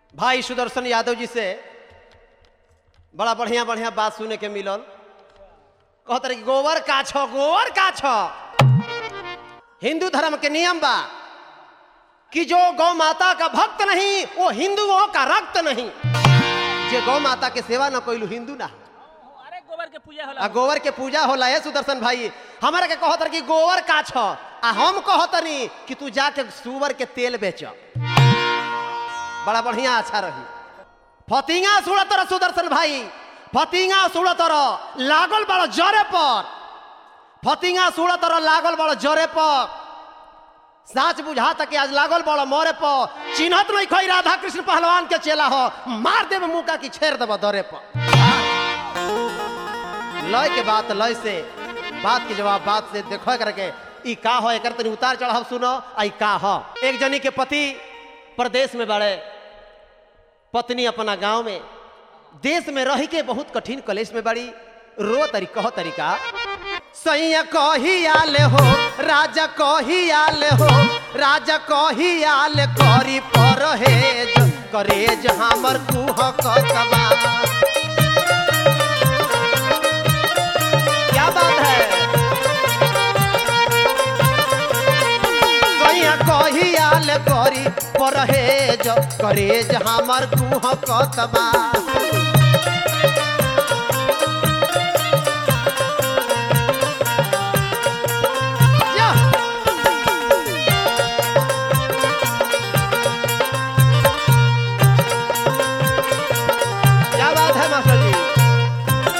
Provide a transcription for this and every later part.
भाई सुदर्शन यादव जी से बड़ा बढ़िया बढ़िया बात सुने के मिलल कहत रहे कि गोबर का छ गोबर का छ हिंदू धर्म के नियम बा कि जो गौ माता का भक्त नहीं वो हिंदुओं का रक्त नहीं जे गौ माता के सेवा न कोई हिंदू ना हो। अरे गोबर के पूजा आ होला गोबर के पूजा होला है सुदर्शन भाई हमारे के कहत रहे कि गोबर का छ आ हम कहतनी कि तू जाके सुअर के तेल बेच बड़ा बढ़िया अच्छा रही फतिंगा सुड़त रह सुदर्शन भाई फतिंगा सुड़त रह लागल बड़ जरे पर फतिंगा सुड़त रह लागल बड़ जरे पर साच बुझा तक आज लागल बड़ मोरे पर चिन्हत नहीं खोई राधा कृष्ण पहलवान के चेला हो मार देव मुका की छेड़ देव दरे पर लय के बात लय से बात के जवाब बात से देखो करके ई का हो एकर तनी उतार चढ़ाव सुनो आई का हो एक जनी के पति प्रदेश में बड़े पत्नी अपना गांव में देश में रह के बहुत कठिन कलेश में बड़ी रो तरी कहो तरीका सैया कही आले हो राजा कही आले हो राजा कही आले करी परहेज करेज हमर कुह कतबा क्या बात है सैया कही आले करी परहेज करेज हमर कुह कतबा या। क्या बात है मास्टर जी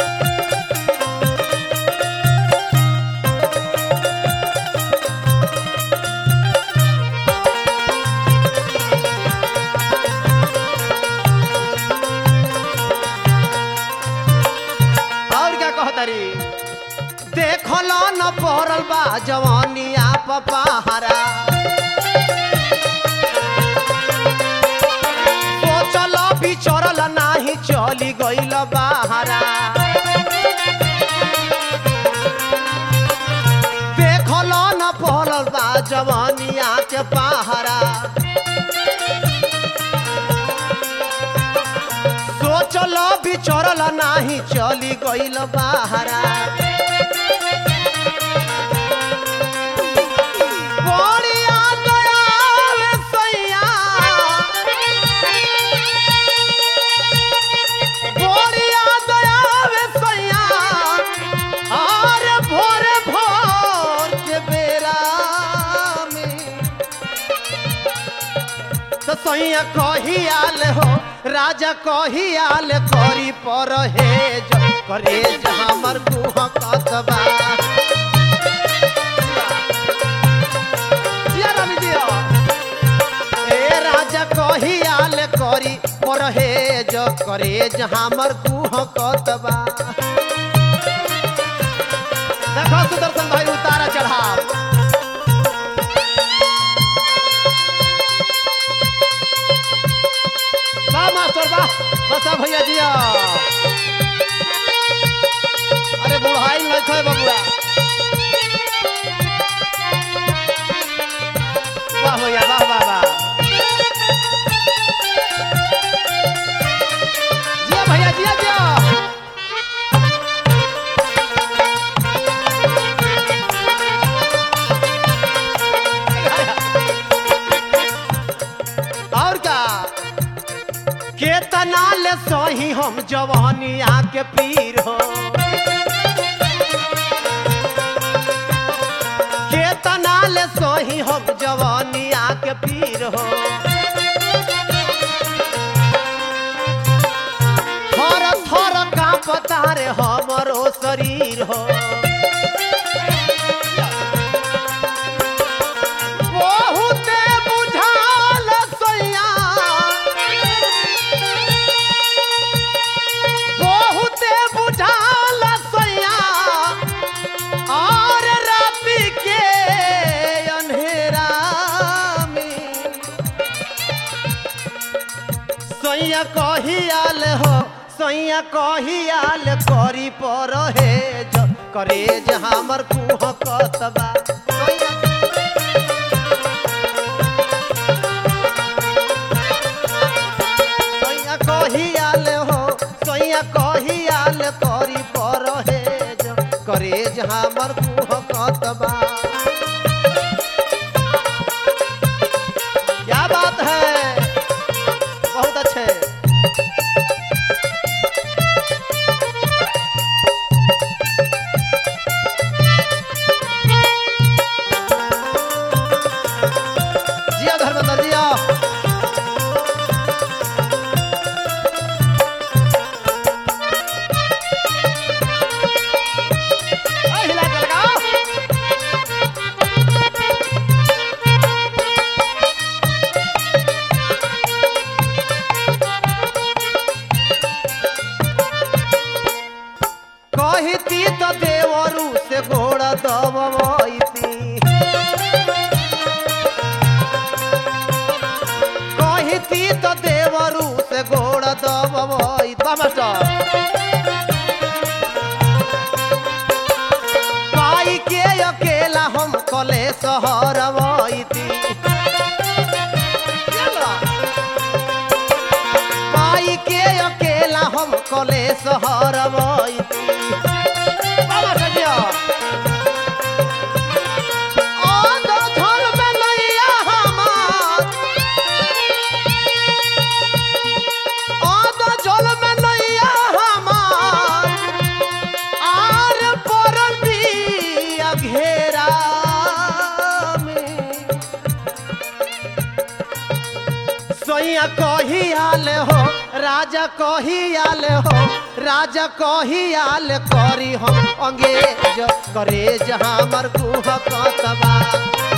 और क्या कहतरी देखल न पड़ल बा जवानिया पपाहरा सोचल बिचरल नाही चली गइल बाहरा देखल न पड़ल बा जवानिया के पहारा सोचल बिचरल नाही चली गइल बाहरा बड़िया दयाल सैया बड़िया दयाल सैया आर भोर भोर के बेरा में तो सैया कही आल हो राजा कही आल करी पर हेज करेज हमर गुह कतबा जिया रवि जिया। ए राजा कही आल करी पर हेज करेज हमर गुह कतबा देखो सुदर्शन भाई उतारा चढ़ाव वाह मास्टर वाह बसा भैया जिया अरे बुढ़ाई नहीं थे बबुआ वाह भैया वाह वाह वाह जिया भैया जिया जिया और क्या केतना ले सही हम जवानिया के पीर हो केतना ले सही हम जवानिया के पीर हो थर थर का पता रे हमरो शरीर हो बहुते बुझाल सैया बहुते बुझाल सैया और राति के अंधेरा में सैया कहियाल हो सैया कहियाल करी पर हेज करेज हमर कुह कतबा सैया देवरू से गोड़ दबई बा मास्टर पाई के अकेला हम कले सहर वैती पाई के अकेला हम कले सहर वैती बाबा सजिया ओ दो झल में नैया हमार ओ दो झल में नैया हमार आर पर पिया घेरा में सोइया कही आल हो राजा कही आल हो राजा कही आल करी हम अंगेज करे जहाँ मर गुह कतबा